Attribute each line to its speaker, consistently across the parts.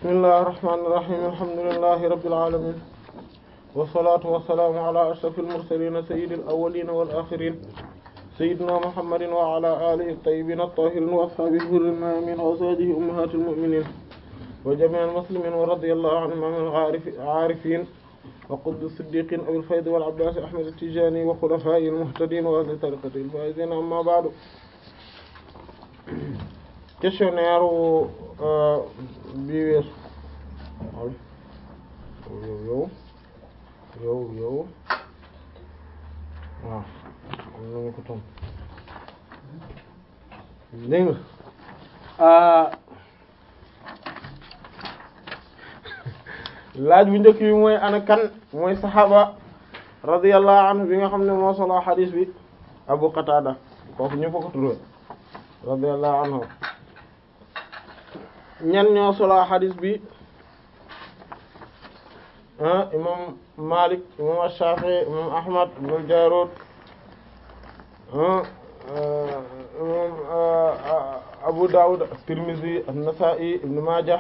Speaker 1: bismillahir rahmanir rahim alhamdulillahi rabbil alamin wassalatu wassalamu ala ashrafil mursalin sayyidil awwalin wal akhirin sayyidina muhammadin wa ala alihi at-tayyibin at-tahirin wa ashabihi ghurril mayamin wa azwajihi ummahatil mu'minin wa jami'il muslimin wa radiyallahu anhum al-arifin wa qutbi as-siddiqin abil fayd wal abbas ahmad at-tijani wa khulafa'il muhtadin wa ahli tariqatil faizin amma ba'du questionnaire bi weesu yow yow yow yow waaw am nañu ko ton dégg nga laaj bu njëkk bi mooy ana kan mooy saxaaba radiyallahu anhu bi nga xam ne moo solo xadiis bi Abu Qatada kooku ñu fa ko turé radiyallahu anhu ñan ñoo solo xadiis bi imam Malik imam Shafi'i imam Ahmad ibn Jarud imam Abu Dawud Tirmidhi an-Nasa'i ibn Majah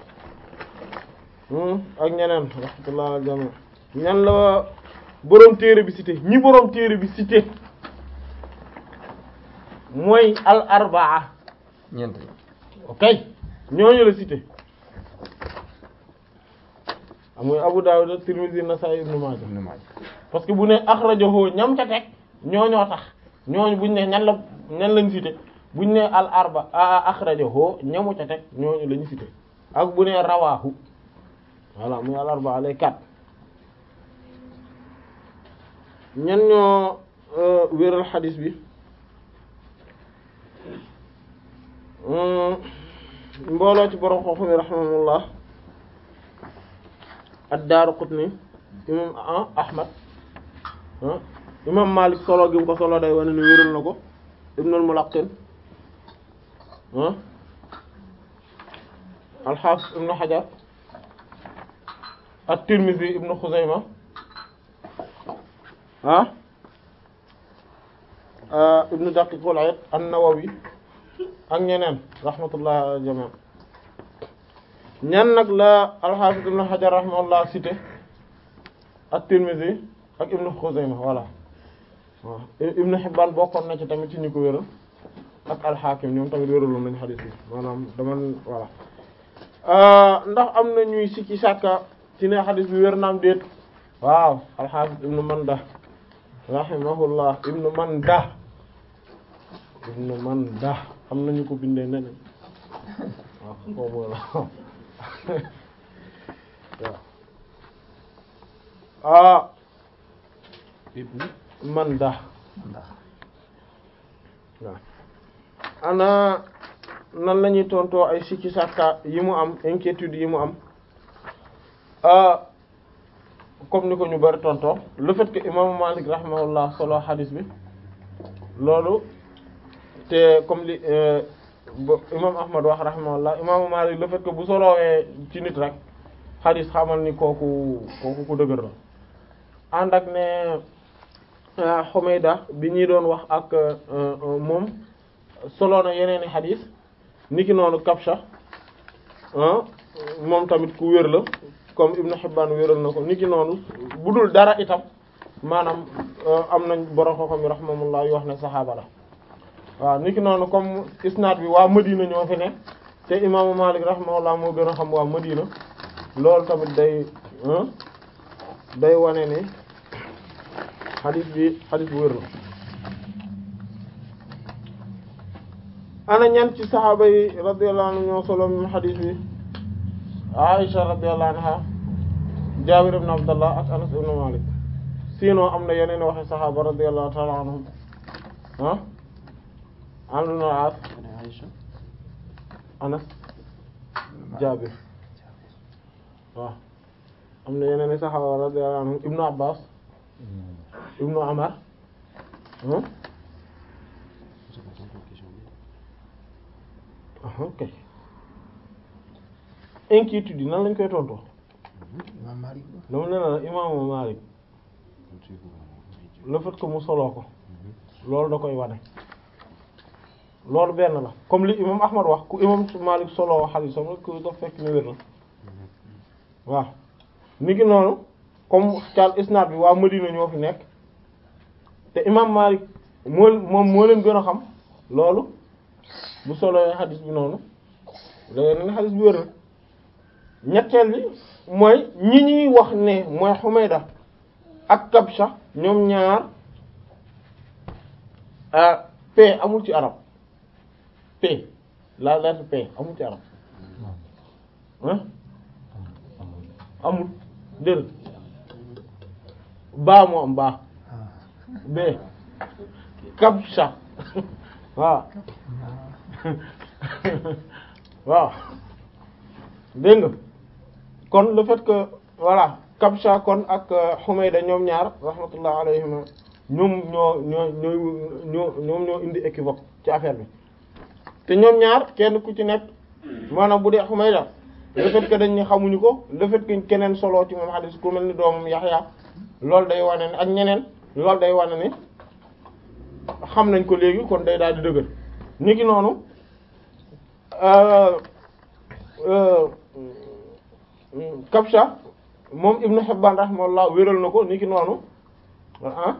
Speaker 1: ak ñeneen rahmatullah al jami ñan la boroom téere bi cité ñi boroom téere bi cité mooy al arbaa
Speaker 2: ñeent
Speaker 1: ok ñooñu la cité amuy Abu Dawud Tirmidhi Nasa'i Ibn Majah
Speaker 2: Ibn Majah
Speaker 1: parce que bu ne akhrajahu ñam ca teg ñooñoo tax ñooñu buñ ne ñan la ñan lañ cité buñ ne al arba akhrajahu ñamu ca teg ñooñu lañu cité ak bu ne rawahu voilà muy al arba lay kat ñan ñoo wéral xadis bi mbooloo ci borom xooxu mi rahimahullah ad-Daaraqutni imam Ahmad imam Malik solo gi mu ko solo day wane ni wéral na ko Ibnul Mulaqqin al-Hafiz Ibn Hajar at-Tirmidhi Ibn Khuzayma ah Ibn Daqiq al-Eid an-Nawawi ak ñeneen rahmatullah ala jami' ñan nag la al-Hafiz Ibn Hajar rahimahullah cité at-Tirmidhi ak Ibn Khuzayma voilà waaw Ibn Hibban bokkoon na ci tamit ci ñu ko wéral ak al-Hakim ñoom tamit wéraloon nañu xadiis bi maanaam dama voilà ndax am na ñuy sikki sàkka ci ne xadiis bi wér naam déet waaw al-Hafiz Ibn Manda rahimahullah Ibn Manda Ibn Manda am nañu ko bindee neneen waaw foofu la ah Manda waaw ana nan la ñuy tontoo ay sikki sàkka yi mu am inquiétude yi mu am ah comme ni ko ñu bari tontoo le fait que imaamu Malik rahimahullah solo hadis bi loolu te comme li imam Ahmad wax rahimahullah imaamu Malik le fait que bu solowee ci nit rek hadis xamal ni kooku kooku ku dëgër la ànd ak ne Humayda bi ñuy doon wax ak moom solo na yeneeni hadis niki noonu Kabsha moom tamit ku wér la comme Ibn Hibban wéral na ko niki noonu bu dul dara itam maanaam am nañ borom xam-xam yi rahimahullah yu wax ne saxaaba la waaw niki noonu comme isnaad bi waa Madina ñoo fi ne te imaamu Malik rahimahullah moo gën a xam waa Madina loolu tamit day day wane ne xadis bi xadis bu wér la ana ñan ci saxaaba yi radiyallahu anhu ñoo solo min xadis bi Aisha radiyallahu anha Jaabir ibn Abdallah ak Anas ibn Malik sinon am na yeneen waxe saxaaba radiyallahu ta'ala anhum ah Amr ibn al-As Anas Jaabir waaw am na yeneen saxaaba radiyallahu anhum Ibn Abbas Ibn Umar ok inquiétude yi nan lañ koy tontoo
Speaker 2: Imam Malik
Speaker 1: dama ne la imaamu Malik le fait que mu soloo ko loolu da koy wane loolu benn la comme li imam Ahmad wax ku imam Malik soloo xadiisam rek ku daf fekk ni wér na waaw niki noonu comme cal isnaad bi waa Madina ñoo fi nekk te imam Malik moo moom moo leen gën a xam loolu bu solo xadis bi noonu léegi nag xadis bi wér na ñetteel bi mooy ñi ñuy wax ne mooy Humayda ak Kabsha ñoom ñaar p amul ci arab p la lettre p amul ci arab ah amul dër baa moo am baa b Kabsha waaw waaw dégg nga kon le fait que voilà Kabsha kon ak Humayda ñoom ñaar rahmatullah alayhima ñoom ñoo ñoo ñoo ñoo ñoom ñoo indi équivoque ci affaire bi te ñoom ñaar kenn ku ci nekk maanaam bu dee Humayda le fait que dañ ne xamuñu ko le fait que keneen solo ci moom hadith ku mel ni doomam Yaxya loolu day wane ne ak ñeneen loolu day wane ne xam nañ ko léegi kon day daal di dëgër niki noonu Kabsha moom Ibnu Hibbaan rahimahullah wéral na ko niki noonu ah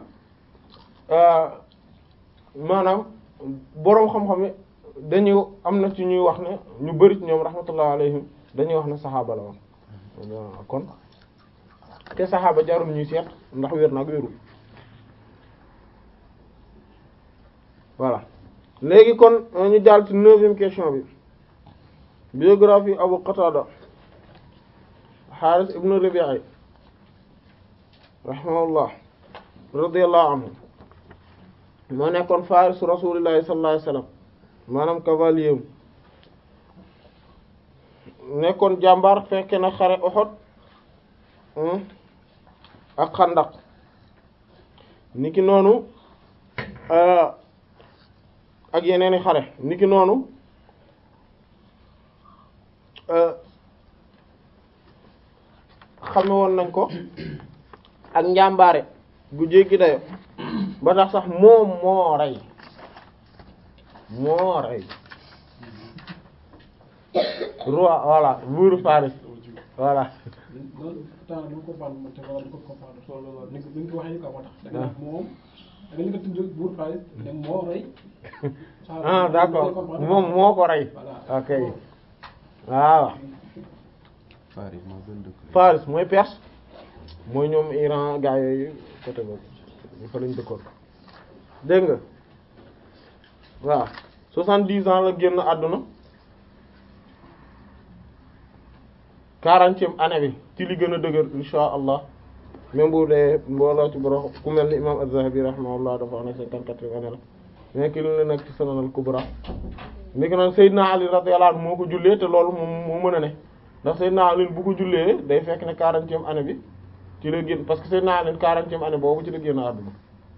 Speaker 1: maanaam boroom xam-xam yi dañuy am na ci ñuy wax ne ñu bari ci ñoom rahmatullah alayhim dañuy wax ne saxaaba la woon kon te saxaaba jarul ñuy seet ndax wér na ak wérul voilà léegi kon ñu jàll ci neuvième question bi biographie Abu Qatada Haaris ibn Rabi'i rahimahullah radiyallahu anhu moo nekkoon farisu rasulillahi sallallahu alayhi wasallam maanaam cavalier nekkoon jàmbaar fekke na xare Uhud ak Xandaq niki noonu ak yeneeni xare niki noonu xame woon nañ ko ak njàmbaare gu jéggi dayo ba tax sax moom moo rey moo rey roi voilà buuru Faris voilà
Speaker 3: loolu temps du ko comprendre mo te wala du ko comprendre solo ni ko ni ko waxee ni ko moo tax da nga moom da nga ni ko tudd buur Faris ne moo rey
Speaker 1: ah d'accord moom moo ko rey ok waaw
Speaker 2: Faris moo gën dëkk.
Speaker 1: Faris mooy Perse mooy ñoom Iran gaa yooyu côté boobu ñu fa lañ dëkkoon dégg nga waaw soixante-dix ans la génn àdduna quarantième année bi ci li gën a dëgër insha allah même bu dee mbooloo ci borom ku mel ni imam Az-Zahabi rahimahullah dafa wax ne cinquante-quatrième année la mais ki lu ne nekk ci Sunan al-Kubra ni ko noon Seydina Ali radiyallahu anhu moo ko jullee te loolu moom moo mën a ne ndax Seydina Ali bu ko jullee day fekk ne quarantième année bi ci la génn parce que Seydina Ali quarantième année boobu ci la génn àdduna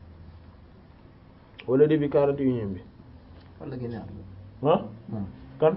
Speaker 1: wala début quarante et unième bi
Speaker 2: fan la génne àdduna.
Speaker 1: ah
Speaker 2: moom
Speaker 1: kan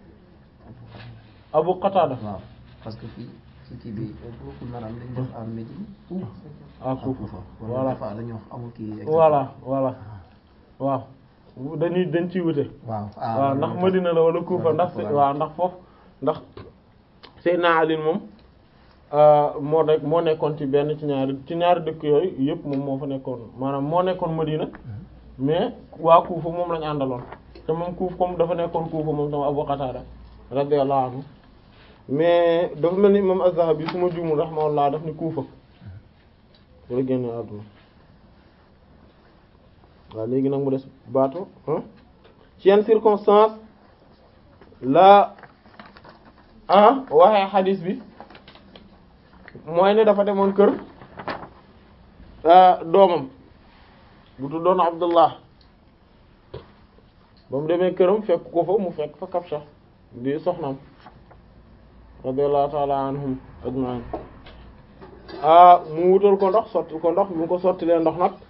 Speaker 1: Abu Qatada
Speaker 2: waaw parce que fii ci kii bi boobu maanaam dañ def à Médine.
Speaker 1: ah Kufa
Speaker 2: voilà
Speaker 1: voilà
Speaker 2: dafa la ñu wax amul kii. exact.
Speaker 1: voilà voilà waaw dañuy dañ ciy wute
Speaker 2: waaw
Speaker 1: waaw ndax Madina la wala Kufa ndax waaw ndax foofu ndax Seydina Ali moom moo nekk moo nekkoon ci benn ci ñaari ci ñaari dëkk yooyu yëpp moom moo fa nekkoon maanaam moo nekkoon Madina mais waa Kufa moom lañu àndaloon te moom Kufa comme dafa nekkoon Kufa moom sama Abu Qatada radiyallahu anhu mais dafa mel ni imam Az-Zahabi su ma juumul rahimahullah daf ni Kufa wala génn àdduna waaw léegi nag mu des baatu ci yenn circonstance la ah waxee xadiis bi mooy ne dafa demoon kër doomam bu tuddoon Abdullah ba mu demee këram fekk ko fa mu fekk fa Kabsha di soxnaam radiyallahu ta'ala anhum ajma'in ah mu wutal ko ndox sotti ko ndox mu ko sottilee ndox nag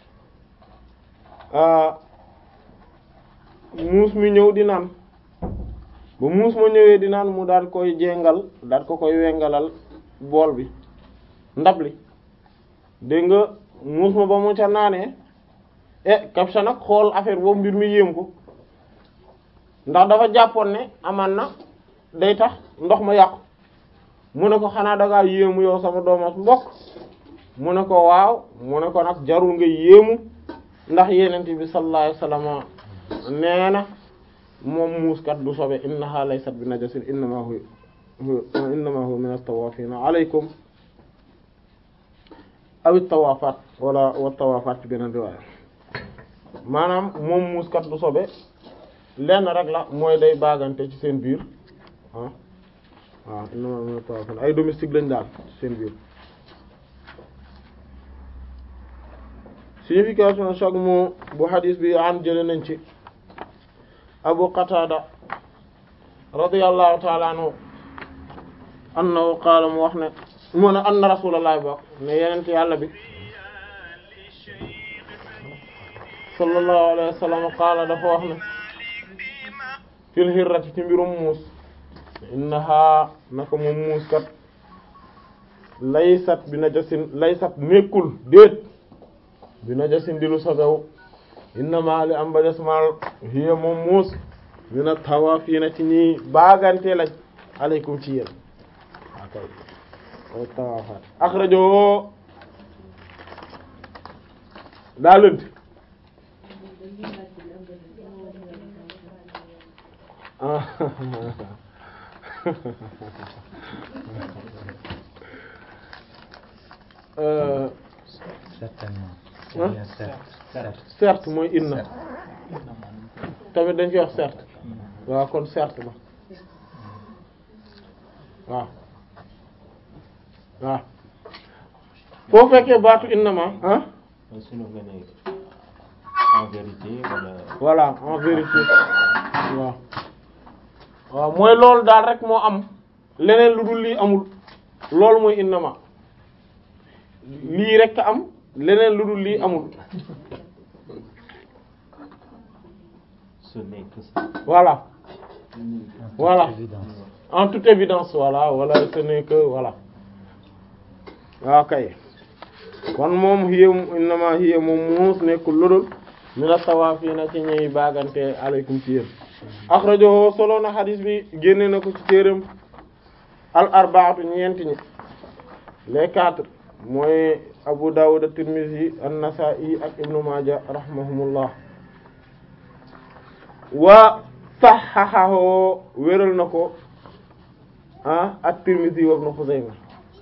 Speaker 1: muus mi ñëw di naan ba muus ma ñëwee di naan mu daal koy jéngal daal ko koy wengalal bool bi ndab li dégg nga muus ma ba mu ca naanee eh Kabsha nag xool affaire boobu mbir mi yéem ko ndax dafa jàppoon ne amaan na day tax ndox ma yàqu mu ne ko xanaa dangaa yéemu yow sama doomas mbokk mu ne ko waaw mu ne ko nag jarul nga yéemu ndax yenent bi sallallahu alayhi wasallam nee na moom muuskat du sobe innaha laysat bi najasin innama hu innama huwa min at-tawafina alaykum aw at-tawafat wala wa tawafat ci beneen riwaaya maanaam moom muuskat du sobe lenn rek la mooy day baagante ci seen biir ah waaw innama huwa min at-tawafina ay domestique lañ daal ci seen biir signification chaque mot bu hadis bi an jële nañ ci abu qatada radiyallahu ta'ala anhu annahu qaala mu wax ne mu ne anna rasulullah bok ne yenent yàlla bi sallallahu alayhi wa sallam qaala dafa wax ne fil hirrati ci mbirum muus innaha naka moom muus kat laysat bi najasin laysat nekkul déet bi najasin di lu sobew innama li am ba des mal hiya moom muus mina tawaafiina ci ñi baagante lañ aleykum ci yéen akay way tawaafaat axrajo daa lënt
Speaker 4: certainement
Speaker 1: Hein?
Speaker 4: bien certes certes
Speaker 1: certes mooy inna tamit dañ koy wax certes waaw kon certes la waaw waaw foo fekkee baatu innama ah
Speaker 5: sunu nga ne en vérité wala
Speaker 1: voilà en vérité waaw waaw mooy loolu daal rek moo am leneen lu dul lii amul loolu mooy innama lii rek a am leneen lu dul lii amul
Speaker 5: ce n'est que ça
Speaker 1: voilà voilà
Speaker 4: évidence
Speaker 1: en toute évidence voilà voilà ce n'est que voilà waaw kay kon moom hiya innama hiya moom muus nekkul ludul mina tawaafiina ci ñuy baagante aleykum ci yéen axrajahu solo na xadis bi génne na ko ci téeram al arbaatu ñeenti ñi les quatre mooy Abu Dawud at-Tirmidhi an-Nasa'i ak Ibnu Maaja rahimahumullah wa saxaxahu wéral na ko ah at-Tirmidhi wa Ibn Khuzaymah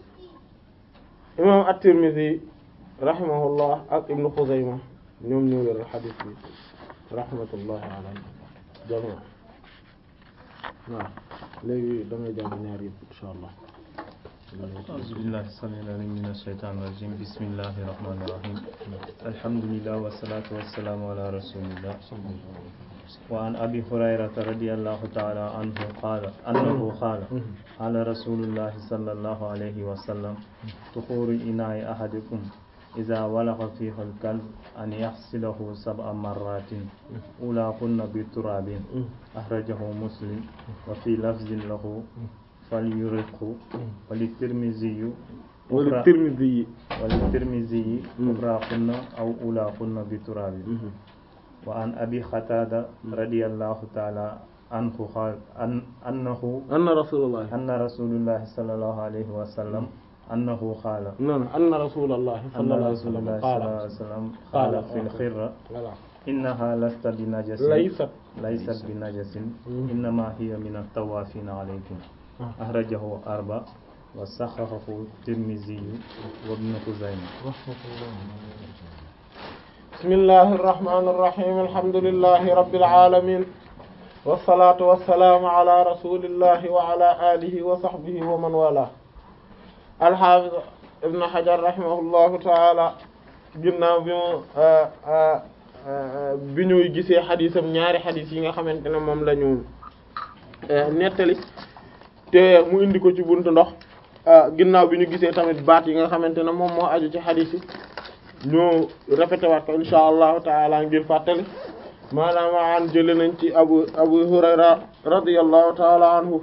Speaker 1: imam at-Tirmidhi rahimahullah ak Ibn Khuzaymah ñoom ñoo wéral xadis bi rahmatullahi ala jami' waaw léegi damay jàng ñaar yëpp insha allah
Speaker 4: أعوذ بالله السميع العليم من الشيطان الرجيم بسم الله الرحمن الرحيم الحمد لله والصلاة والسلام على رسول الله وعن أبي هريرة رضي الله تعالى عنه قال أنه قال قال رسول الله صلى الله عليه وسلم طهور إناء أحدكم إذا ولغ فيه الكلب أن يغسله سبع مرات أولاهن بتراب أخرجه مسلم وفي لفظ له فليرقه وللترمذي
Speaker 1: wala Tirmidhi yi
Speaker 4: وللترمذي أخراهن أو أولاهن بتراب وعن أبي قتادة رضي الله تعالى عنه قال أن أنه
Speaker 1: anna rasulullah
Speaker 4: أن رسول الله صلى الله عليه وسلم أنه قال
Speaker 1: non anna rasulullah
Speaker 4: أن
Speaker 1: sallallahu alayhi wa
Speaker 4: رسول
Speaker 1: sallam
Speaker 4: الله صلى الله
Speaker 1: qaala
Speaker 4: عليه وسلم
Speaker 1: قال.
Speaker 4: قال في الخرة
Speaker 1: voilà
Speaker 4: إنها لست بنجس
Speaker 1: laysat
Speaker 4: ليست بنجس
Speaker 1: مم.
Speaker 4: إنما هي من الطوافين عليكم
Speaker 1: آه.
Speaker 4: أخرجه أربع وصححه الترمذي وابن خزيمة
Speaker 1: bismillahi irrahmani irrahim alhamdulillahi rabbil alamin wassalatu wassalamu ala rasulillahi wa ala alihi wa sahbihi wa man wala alhafiz ibn hajar rahimahullahu taala ginnaaw bi mu bi ñuy gisee xadisam ñaari xadis yi nga xamante ne moom la ñu nettali te mu indi ko ci buntu ndox ginnaaw bi ñu gisee tamit baat yi nga xamante ne moom moo aju ci xadis yi ñu répété waat ko insha allahu taala ngir fàttali maanaam an jële nañ ci abu abu hurayra radiyallahu taala anhu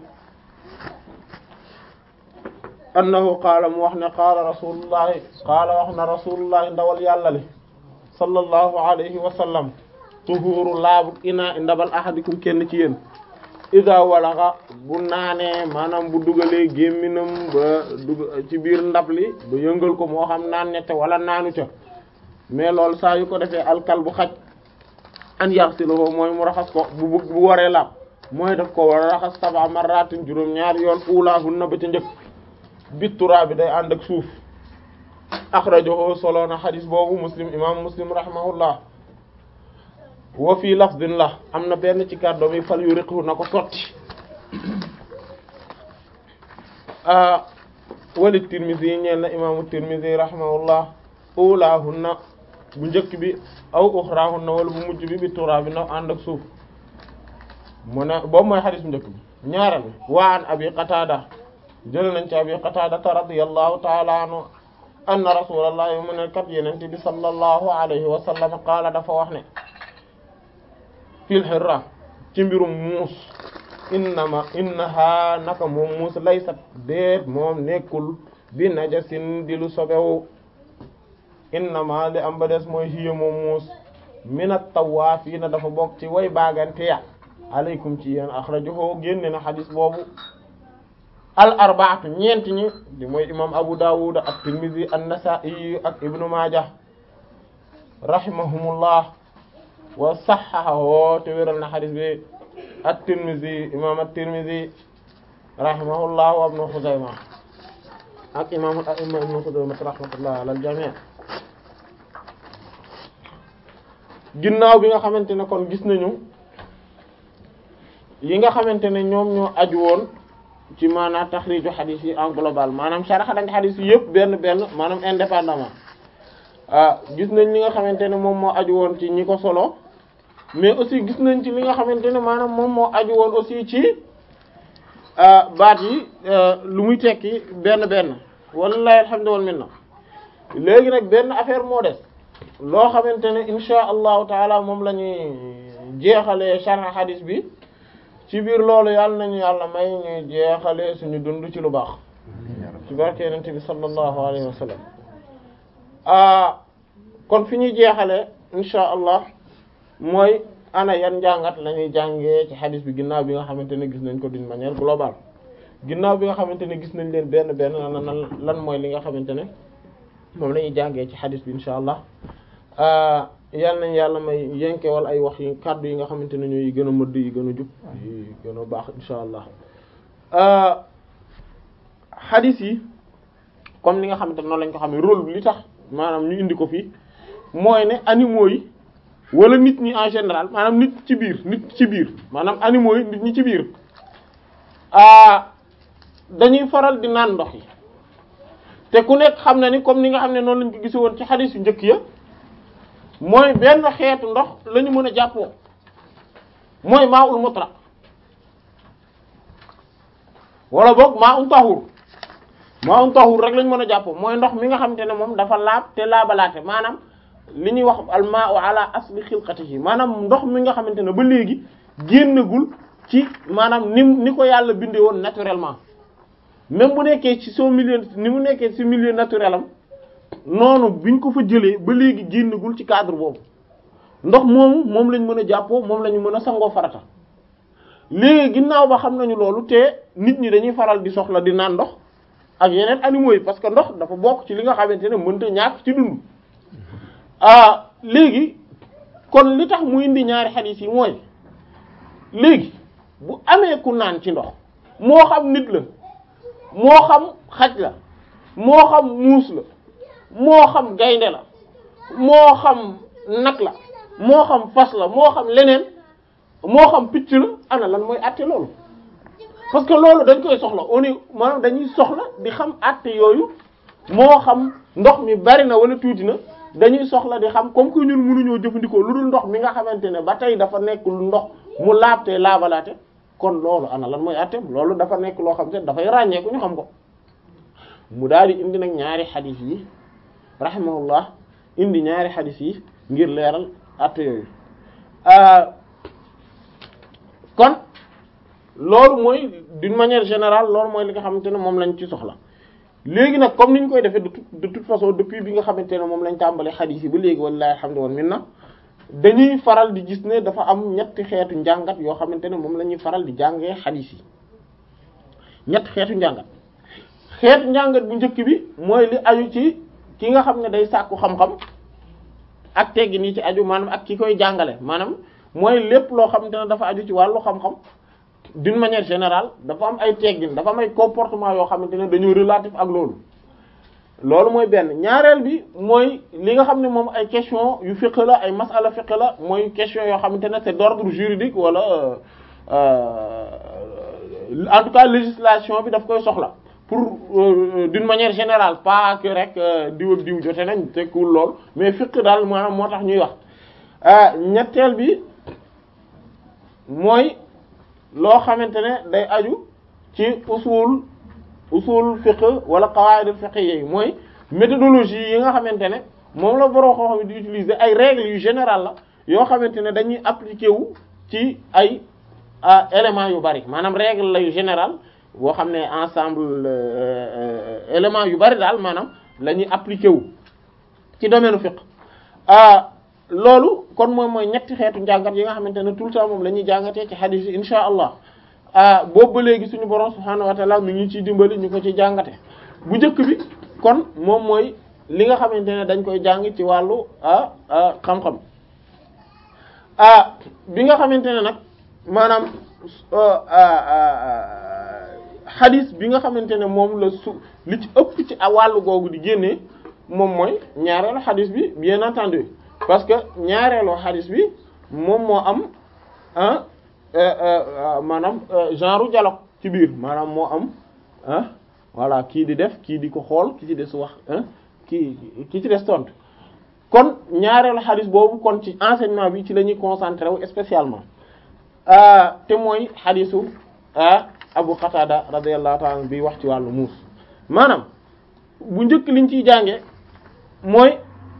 Speaker 1: annahu qaala mu wax ne qaala rasulullahi qaala wax na rasulullahi ndawal yàlla li sallallahu alayhi wa sallam tuhuru laabu inaa i ndabal ahadikum kenn ci yéen ida walaxa bu naanee maanaam bu dugalee gémminam ba dug ci biir ndab li ba yëngal ko moo xam naan ñette wala naanu ca mais loolu saa yu ko defee alkal bu xaj an yaxsiluhu mooy mu raxas ko bu bu bu waree laab mooy daf ko war a raxas sab'a marratin juróom ñaari yoon ulaahunna ba ca njëkk bittura bi day ànd ak suuf axrajahu solo na xadis boobu muslim imam muslim rahimahullah wa fii lafdin la am na benn ci kàddoom yi fal yu riqhu na ko sotti wali tirmisi yi ñeel na imaamu tirmisi rahimahullah ulaahunna bu njëkk bi aw uxraahunna wala bu mujj bi bi tura bi na ànd ak suuf mu ne boobu mooy xadis bu njëkk bi ñaareel bi wa an abi qatada jël nañ ci abi qatada radiyallahu ta'ala anhu anna rasulallahi mu ne kat yenente bi sallallahu alayhi wa sallam qaala dafa wax ne fil hirra ci mbirum muus innama innaha naka moom muus laysat déet moom nekkul bi najasin di lu sobewu innama li am ba des mooy hiya moom muus minat tawaafiina dafa bokk ci way baagante ya aleykum ci yéen axrajahu génne na xadis boobu al arbaatu ñeent ñi di mooy imam abu dawud ak tirmidhi an-nasa'i ak ibnu maaja rahimahumullah wa saxaxahu te wéral na xadis bi at-tirmidhi imam at-tirmidhi rahimahullah wa ibnu xuzayma ak imam al-a'imma ibnu xuzayma rahmatullah ala al-jami' ginnaaw bi nga xamante ne kon gis nañu yi nga xamante ne ñoom ñoo aju woon ci maanaam taxriiju xadis yi en global maanaam saraxa dañ xadis yi yëpp benn benn maanaam indépendamment ah gis nañ li nga xamante ne moom moo aju woon ci ñi ko solo mais aussi gis nañ ci li nga xamante ne maanaam moom moo aju woon aussi ci baat yi lu muy tekki benn benn wallahi alhamdu wal minna léegi nag benn affaire moo des loo xamante ne insha allahu taala moom la ñuy jeexalee sharh xadis bi ci biir loolu yàlla nañu yàlla may ñuy jeexale suñu dund ci lu baax ci barke yonent bi sallallahu alayhi wa sallam ah kon fi ñuy jeexale insha allah mooy ana yan njàngat la ñuy jàngee ci xadis bi ginnaaw bi nga xamante ne gis nañ ko d'une manière globale ginnaaw bi nga xamante ne gis nañ leen benn benn lan lan mooy li nga xamante ne moom la ñuy jàngee ci xadis bi insha allah yàlla nañ yàlla may yenkewal ay wax yi kàddu yi nga xamante ne ñooy gën a mëdd yi gën a jub yi gën a baax insha allah hadith yi comme ni nga xamante ne noonu lañ ko xamee rôle bi li tax maanaam ñu indi ko fii mooy ne animaux yi wala nit ñi en général maanaam nit ci biir nit ci biir maanaam animaux yi nit ñi ci biir dañuy faral di naan ndox yi te ku nekk xam na ni comme ni nga xam ne noonu lañ ko gise woon ci hadith yu njëkk ya mooy benn xeetu ndox la ñu mën a jàppoo mooy maa ul mutlaq wala boog maa un tahur maa un tahur rek la ñu mën a jàppoo mooy ndox mi nga xamante ne moom dafa laab te laabalaate maanaam li ñuy wax al ma'u ala asli xilqatihi maanaam ndox mi nga xamante ne ba léegi génnagul ci maanaam ni ni ko yàlla bindee woon naturellement même bu nekkee ci son milieu ni mu nekkee ci milieu naturel am noonu biñ ko fa jëlee ba léegi génnagul ci cadre boobu ndox moomu moom lañ mën a jàppoo moom la ñu mën a sangoo farata léegi ginnaaw ba xam nañu loolu te nit ñi dañuy faral di soxla di naan ndox ak yeneen animaux yi parce que ndox dafa bokk ci li nga xamante ne mënta ñàkk ci dund ah léegi kon li tax mu indi ñaari xadiis yi mooy léegi bu amee ku naan ci ndox moo xam nit la moo xam xaj la moo xam muus la moo xam gaynde la moo xam nag la moo xam fas la moo xam leneen moo xam picc la ana lan mooy àtte loolu parce que loolu dañ koy soxla on est maanaam dañuy soxla di xam àtte yooyu moo xam ndox mi bari na wala tuuti na dañuy soxla di xam comme que ñun mënuñoo jëfandikoo lu dul ndox mi nga xamante ne ba tey dafa nekk lu ndox mu laabte laabalaate kon loolu ana lan mooy àtte loolu dafa nekk loo xam te dafay ràññeeku ñu xam ko mu daal di indi nag ñaari xadiis yi rahimahullah indi ñaari xadiis yi ngir leeral àtte yooyu kon loolu mooy d'une manière générale loolu mooy li nga xamante ne moom lañ ci soxla léegi nag comme ni ñu koy defee de toute de toute façon depuis bi nga xamante ne moom lañ tàmbalee xadiis yi ba léegi wallahi alhamdu wal minna dañuy faral di gis ne dafa am ñetti xeetu njàngat yoo xamante ne moom la ñuy faral di jàngee xadiis yi ñetti xeetu njàngat xeetu njàngat bu njëkk bi mooy li aju ci ki nga xam ne day sàkku xam-xam ak teggin yi ci aju maanaam ak ki koy jàngale maanaam mooy lépp loo xamante ne dafa aju ci wàllu xam-xam d'une manière générale dafa am ay teggin dafa am ay comportement yoo xamante ne dañoo relatif ak loolu loolu mooy benn ñaareel bi mooy li nga xam ne moom ay question yu fiqh la ay masala fiqh la mooy question yoo xamante ne c'est d'ordre juridique wala en tout cas législation bi daf koy soxla pour d'une manière générale pas que rek diw ak diw jote nañ tekkul lool mais fiqh daal maanaam moo tax ñuy wax ñetteel bi mooy loo xamante ne day aju ci usul usul fiqh wala qawaid fiqh yi mooy méthodologie yi nga xamante ne moom la borom xam-xam di utiliser ay règles yu générales la yoo xamante ne dañuy appliquer wu ci ay éléments yu bari maanaam règle la yu général boo xam ne ensemble éléments yu bari daal maanaam la ñuy appliquer wu ci domaine fiqh loolu kon moom mooy ñetti xeetu njàngat yi nga xamante ne tout le temps moom la ñuy jàngatee ci hadith yi insha allah boobu ba léegi suñu borom subhaanahu wa ta'ala mi ngi ciy dimbali ñu ko ci jàngate bu njëkk bi kon moom mooy li nga xamante ne dañ koy jàng ci wàllu xam-xam bi nga xamante ne nag maanaam hadith bi nga xamante ne moom la su li ci ëpp ci wàllu googu di génnee moom mooy ñaareelu hadith bi bien entendu parce que ñaareelu hadith bi moom moo am ah maanaam genre dialogue ci biir maanaam moo am ah voilà kii di def kii di ko xool ki ci des wax kii ki ci des tontu kon ñaareelu hadith boobu kon ci enseignement bi ci la ñuy concentré wu spécialement te mooy hadithu Abu Qatada radiyallahu ta'ala bi wax ci wàllu muus maanaam bu njëkk liñ ciy jànge mooy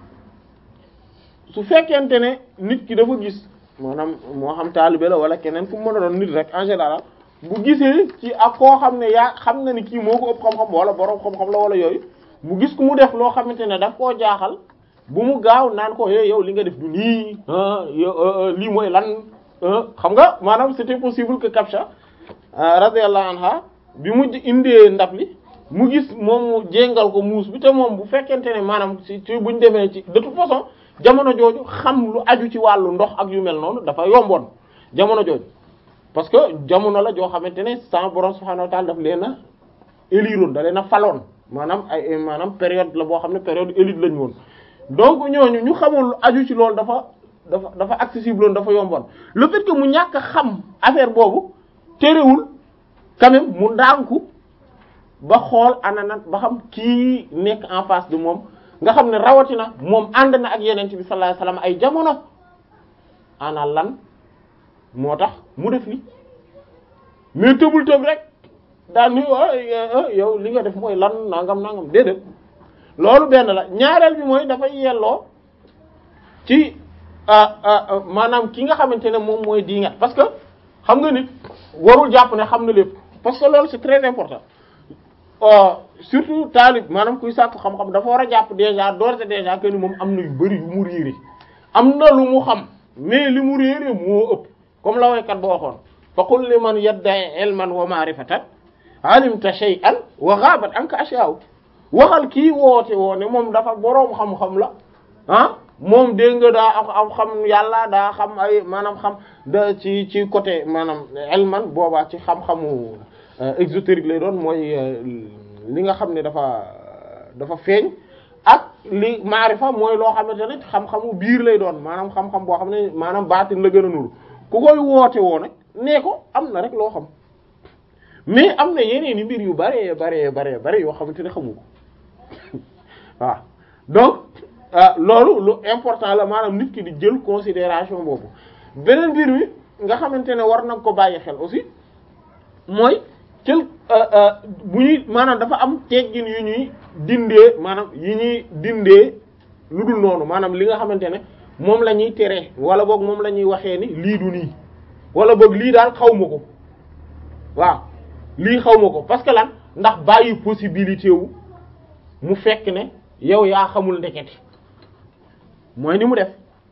Speaker 1: su fekkente ne nit ki dafa gis maanaam moo xam taalibe la wala keneen fu mu mën a doon nit rek en général bu gisee ci ak koo xam ne yaa xam na ni kii moo ko ëpp xam-xam wala borom xam-xam la wala yooyu mu gis ku mu def loo xamante ne daf koo jaaxal bu mu gaaw naan ko é yow li nga def du nii lii mooy lan xam nga maanaam c'était possible que Kabsha radiyallahu anha bi mu indee ndab li mu gis moom mu jéngal ko muus bi te moom bu fekkente ne maanaam ci ci buñ demee ci de toute façon jamono jooju xam lu aju ci wàllu ndox ak yu mel noonu dafa yomboon jamono jooju parce que jamono la joo xamante ne sans borom subhanahu wa ta'ala daf leen a éliroon da leen a faloon maanaam ay maanaam période la boo xam ne période élite lañu woon donc ñooñu ñu xamoon lu aju ci loolu dafa dafa dafa accessible woon dafa yomboon le fait que mu ñàkk a xam affaire boobu terewul quand même mu ndànku ba xool anana ba xam kii nekk en face de moom nga xam ne rawatina moom ànd na ak yeneen bi sallallahu alayhi wasallam ay jamono ana lan moo tax mu def li mais tëbul tëb rek daan ni yow li nga def mooy lan nangam nangam déedéet loolu benn la ñaareel bi mooy dafay yelloo ci maanaam ki nga xamante ne moom mooy diingat parce que xam nga nit warul jàpp ne xam na lépp parce que loolu c'est très important surtout taalib maanaam kuy sàkku xam-xam dafa war a jàpp déjà d'ores et déjà que ni moom am na yu bari yu mu réere am na lu mu xam mais li mu réere moo ëpp comme la waykat ba waxoon fa qul liman yadda'i ilman wa ma'rifatan alimta shay'an wa ghabat anka ashya'u waxal kii woote woo ne moom dafa boroom xam-xam la ah moom dégg nga daa am xam yàlla daa xam ay maanaam xam da ci ci côté maanaam ilman boobaa ci xam-xamu exotérique lay doon mooy li nga xam ne dafa dafa feeñ ak li maarifa mooy loo xamante ne xam-xamu biir lay doon maanaam xam-xam boo xam ne maanaam baatin la gën a nuru ku koy woote woo nag nee ko am na rek loo xam mais am na yeneen i mbir yu bare bare bare bare yoo xamante ne xamu ko waaw donc loolu lu important la maanaam nit ki di jël considération boobu beneen mbir mi nga xamante ne war na ko bàyyi xel aussi mooy cël bu ñuy maanaam dafa am teggin yu ñuy dindee maanaam yi ñuy dindee lu dul noonu maanaam li nga xamante ne moom la ñuy tere wala boog moom la ñuy waxee ni lii du nii wala boog lii daal xaw ma ko waaw lii xaw ma ko parce que lan ndax bàyyi possibilité wu mu fekk ne yow yaa xamul ndekete mooy ni mu def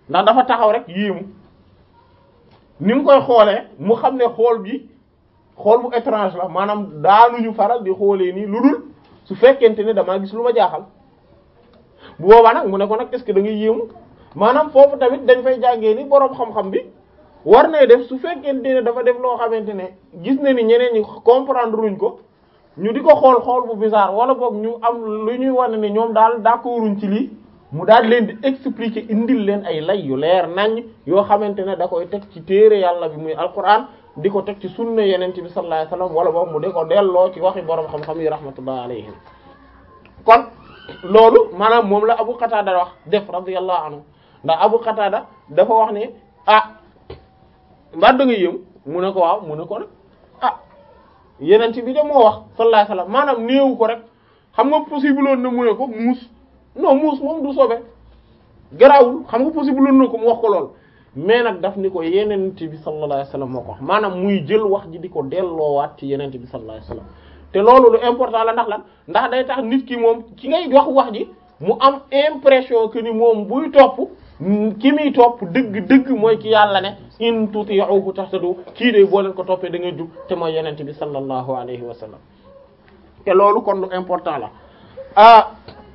Speaker 1: ndax dafa taxaw rek yéemu ni mu koy xoolee mu xam ne xool bi xool bu étrange la maanaam daanuñu faral di xoolee nii lu dul su fekkente ne damaa gis lu ma jaaxal bu boobaa nag mu ne ko nag est-ce que da ngay yéemu maanaam foofu tamit dañ fay jàngee ni boroom xam-xam bi war nay def su fekkente ne dafa def loo xamante ne gis na ni ñeneen ñi comprendre luñ ko ñu di ko xool xool bu bizarre wala boog ñu am lu ñuy wane ne ñoom daal d'accorduñ ci lii mu daal leen di expliquer indil leen ay lay yu leer naññ yoo xamante ne da koy teg ci téere yàlla bi muy alquran di ko teg ci sunna yeneen bi sallallahu alayhi wasallam wala boog mu di ko delloo ci waxi boroom xam-xam yi rahmatullah alayhim kon loolu maanaam moom la Abu Qatada wax def radiyallahu anhu ndax Abu Qatada dafa wax ne ah mbaa da nga yëm mu ne ko waaw mu ne ko nag ah yeneen bi de moo wax sallallahu alayhi wasallam maanaam néewu ko rek xam nga possible woon na mu ne ko muus non muus moom du sobe garawul xam nga possible woon na ko mu wax ko lool mais nag daf ni ko yeneen bi sallallahu alayhi wasallam moo ko wax maanaam muy jël wax ji di ko delloowaat ci yeneen bi sallallahu alayhi wasallam te loolu lu important la ndax lan ndax day tax nit ki moom ki ngay wax wax ji mu am impression que ni moom buy topp ki muy topp dëgg dëgg mooy ki yàlla ne in tuti'uhu tahtadu kii de boo leen ko toppee da ngay jub te mooy yenente bi sallallahu alayhi wa sallam te loolu kon lu important la ah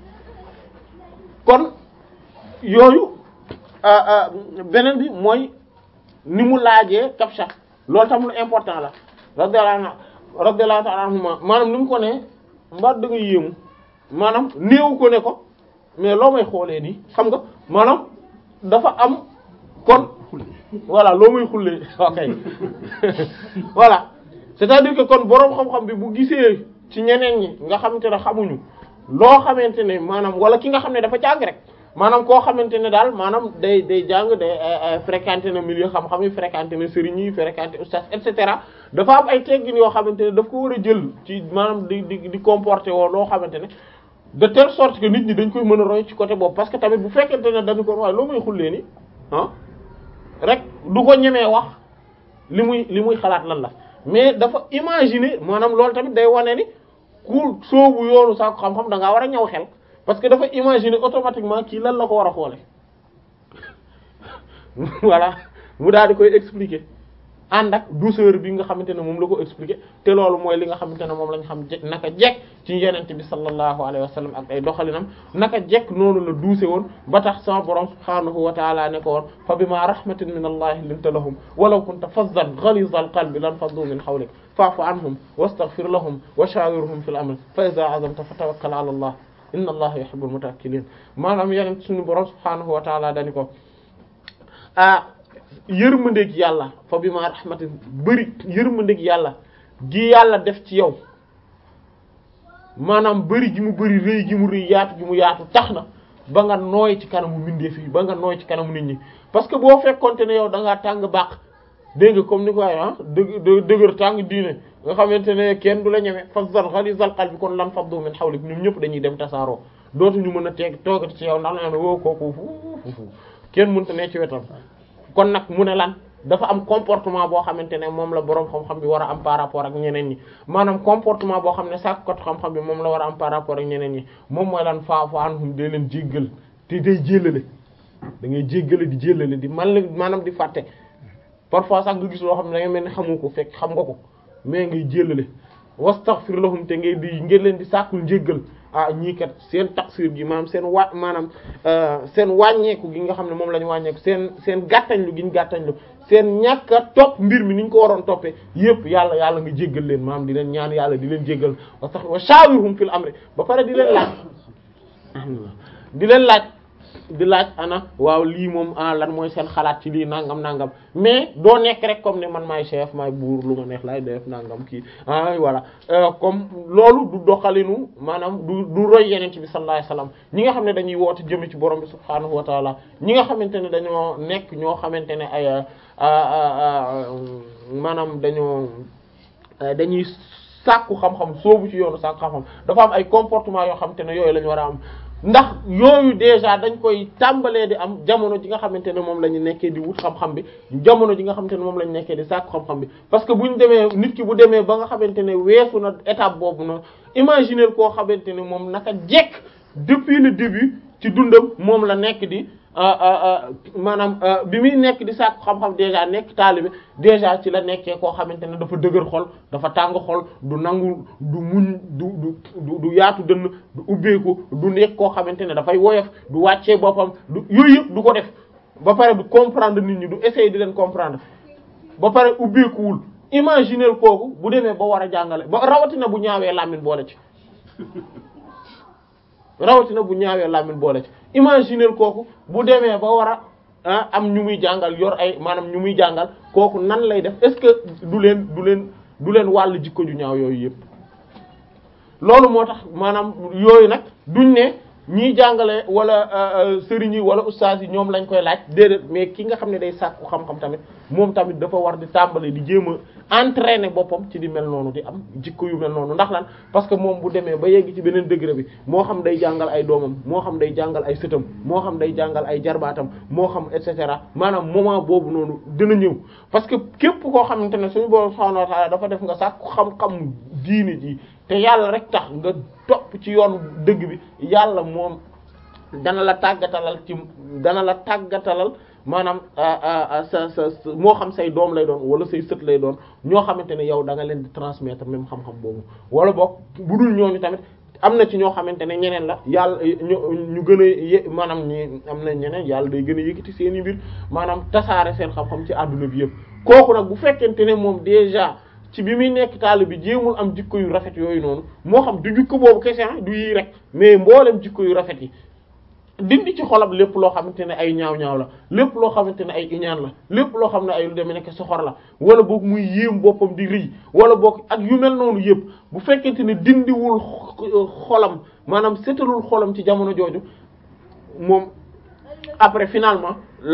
Speaker 1: kon yooyu beneen bi mooy ni mu laajee kapsha loolu tam lu important la radiyallahu anhu radiyallahu ta'ala anhuma maanaam ni mu ko ne mbaa da nga yéemu maanaam néew ko ne ko mais loo may xoolee nii xam nga maanaam dafa am kon voilà loo may xullee ok voilà c'est-à-dire que kon boroom xam-xam bi bu gisee ci ñeneen ñi nga xamante ne xamuñu loo xamante ne maanaam wala ki nga xam ne dafa jàng rek maanaam koo xamante ne daal maanaam day day jàng day fréquenté na milieu xam-xam yi fréquenté na sëriñ yi fréquenté oustaz et cetera dafa am ay teggin yoo xamante ne daf ko war a jël ci maanaam di di di comporter woo loo xamante ne de telle sorte que nit ñi dañ koy mën a roy ci côté boobu parce que tamit bu fekkente ne dañu ko waaye loo may xullee ni ah rek du ko ñemee wax li muy li muy xalaat lan la mais dafa imaginer maanaam loolu tamit day wane ni ku soobu yoonu saako xam-xam da ngaa war a ñaw xel parce que dafa imaginer automatiquement kii lan la ko war a xoole voilà mu daal di koy expliquer ànd ak douceur bi nga xamante ne moom la ko expliquer te loolu mooy li nga xamante ne moom lañ xam je naka jekk ci yenente bi sallallahu alayhi wa sallam ak ay doxalinam naka jekk noonu la duuse woon ba tax sama borom subhaanahu wa taala ne ko woon fa bima rahmatin min allahi linta lahum walaw kunta fazzan ghaliza al qalbi lan faddu min hawlik fa'fu anhum wastaghfir lahum wa shawirhum fil amr fa idha azamta fatawakkal ala allah inna allaha yuhibbul mutawakkilin maanaam yeneen suñu borom subhaanahu wa taala dani ko ah yërmandeeg yàlla fa bi ma rahmatin bëri yërmandeeg yàlla gi yàlla def ci yow maanaam bëri gi mu bëri rëy gi mu rëy yaatu gi mu yaatu tax na ba nga nooy ci kanamu mbindeef yi ba nga nooy ci kanamu nit ñi parce que boo fekkonte ne yow da ngaa tàng baax dégg nga comme ni ko waxee ah dë dëgër tàng diine nga xamante ne kenn du la ñeme fazzan ghalizal qalbi kon lan faddu min hawlik ñoom ñëpp dañuy dem tasaaroo dootuñu mën a teeg toogati ci yow ndax na woo kooku fu kenn mënta ne ci wetam kon nag mu ne lan dafa am comportement boo xamante ne moom la boroom xam-xam bi war a am par rapport ak ñeneen ñi maanaam comportement boo xam ne sàkkot xam-xam bi moom la war a am par rapport ak ñeneen ñi moom mooy lan faafu anhum day leen jéggal te day jéllale da ngay jéggale di jéllale di man la maanaam di fàtte parfois sax nga gis loo xam ne da ngay mel ni xamu ko fekk xam nga ko mais ngay jéllale wastaghfir lahum te ngay di ngeen leen di sàkkul njéggal ah ñii kat seen taksir gi maanaam seen wa maanaam seen wàññeeku gi nga xam ne moom la ñu wàññeeku seen seen gàttañlu gi ñu gàttañlu seen ñàkk a topp mbir mi ni ñu ko waroon toppee yépp yàlla yàlla nga jéggal leen maanaam di leen ñaan yàlla di leen jéggal wa sax wa shawirhum fil amri ba pare di leen laaj di leen laaj di laaj ana waaw lii moom ah lan mooy seen xalaat ci lii nangam nangam mais doo nekk rek comme ne man maay chef maay buur lu ma neex laay def nangam kii ah voilà comme loolu du doxalinu maanaam du du roy yeneen bi sallallahu alayhi wasallam ñi nga xam ne dañuy woote jëme ci borom bi subhaanahu wa taala ñi nga xamante ne dañoo nekk ñoo xamante ne ay maanaam dañoo dañuy sàkku xam-xam soobu ci yoonu sàkku xam-xam dafa am ay comportement yoo xamante ne yooyu la ñu war a am ndax yooyu déjà dañ koy tàmbalee di am jamono ji nga xamante ne moom la ñu nekkee di wut xam-xam bi jamono ji nga xamante ne moom la ñu nekkee di sàkku xam-xam bi parce que bu ñu demee nit ki bu demee ba nga xamante ne weesu na étape boobu na imaginer koo xamante ne moom naka jekk depuis le début ci dundam moom la nekk di maanaam bi muy nekk di sàkku xam-xam déjà nekk taalibe déjà ci la nekkee koo xamante ne dafa dëgër xol dafa tàng xol du nangu du muñ du du du yaatu dënn du ubbeeku du nekk koo xamante ne dafay woyof du wàccee boppam du yooyu yëpp du ko def ba pare du comprendre nit ñi du essayer di leen comprendre ba pare ubbeekuwul imaginer kooku bu demee ba war a jàngale ba rawatina bu ñaawee làmmiñ boole ci rawatina bu ñaawee làmmiñ boole ci imaginer kooku bu demee ba war a am ñu muy jàngal yor ay maanaam ñu muy jàngal kooku nan lay def est-ce que du leen du leen du leen wàll jikko ju ñaaw yooyu yëpp loolu moo tax maanaam yooyu nag duñ ne ñiy jàngale wala sëriñ yi wala ustaas yi ñoom lañ koy laaj déedéet mais ki nga xam ne day sàkku xam-xam tamit moom tamit dafa war di tàmbale di jéem a entraîner boppam ci di mel noonu di am jikko yu mel noonu ndax lan parce que moom bu demee ba yegg ci beneen degré bi moo xam day jàngal ay doomam moo xam day jàngal ay sëtam moo xam day jàngal ay jarbaatam moo xam et cetera maanaam moment boobu noonu dina ñëw parce que képp koo xamante ne suñu boroom subhaanahu wa ta'aala dafa def nga sàkku xam-xam diini ji te yàlla rek tax nga topp ci yoon dëgg bi yàlla moom dana la tàggatalal ci dana la tàggatalal maanaam sa sa moo xam say doom lay doon wala say sët lay doon ñoo xamante ne yow da nga leen di transmettre même xam-xam boobu wala boog bu dul ñooñu tamit am na ci ñoo xamante ne ñeneen la yàlla ñu ñu gën a yé maanaam ñi am na ñeneen yàlla day gën a yëkkati seen i mbir maanaam tasaare seen xam-xam ci àdduna bi yëpp kooku nag bu fekkente ne moom déjà ci bi muy nekk taal bi jéemul am jikko yu rafet yooyu noonu moo xam du jikko boobu kese du yii rek mais mboolem jikko yu rafet yi dindi ci xolam lépp loo xamante ne ay ñaaw-ñaaw la lépp loo xamante ne ay iñaan la lépp loo xam ne ay lu demee nekk soxor la wala boog muy yéem boppam di rëy wala boog ak yu mel noonu yëpp bu fekkente ne dindiwul xolam maanaam setalul xolam ci jamono jooju moom après finalement